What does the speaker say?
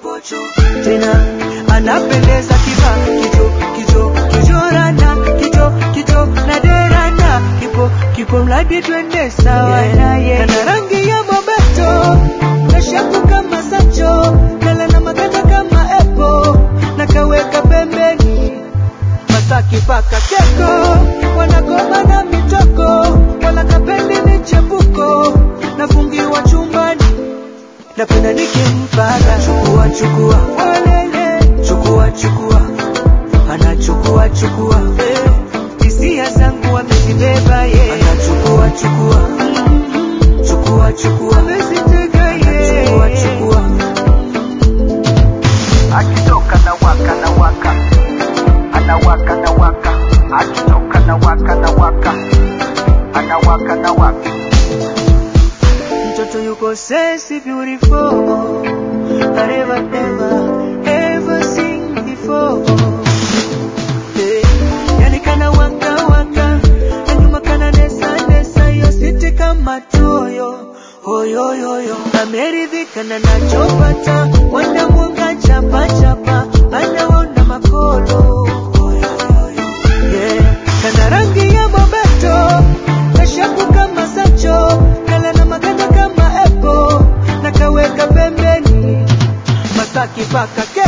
mapochopocho tena anapendeza kiba kicho kicho kichorana kicho kicho na derana kipo kipo mradi twende sawa naye na rangi ya mabeto kashaku kama sacho kala na maganda kama epo na kaweka pembeni Masaki paka keko wanagoma na mitoko wala kapendi michepuko nafungiwa chumbani napenda nikimpaka chukua chukua walele chukua chukua anachukua chukua eh, hisia zangu amezibeba ye anachukua chukua mm, chukua chukua amezitega ye chukua chukua akitoka na waka na waka anawaka na waka akitoka na waka na waka anawaka na waka mtoto yuko sexy beautiful I never ever ever seen before hey. Yani kana waka waka na nyuma kana nesa nesa yo siti kama toyo hoyoyoyo ameridhika na nachopata wanamwonga chapa chapa anaona makolo yeah. kana rangi ya mabeto kashaku kama sacho kala na maganda kama epo na kaweka pembeni masaki paka ke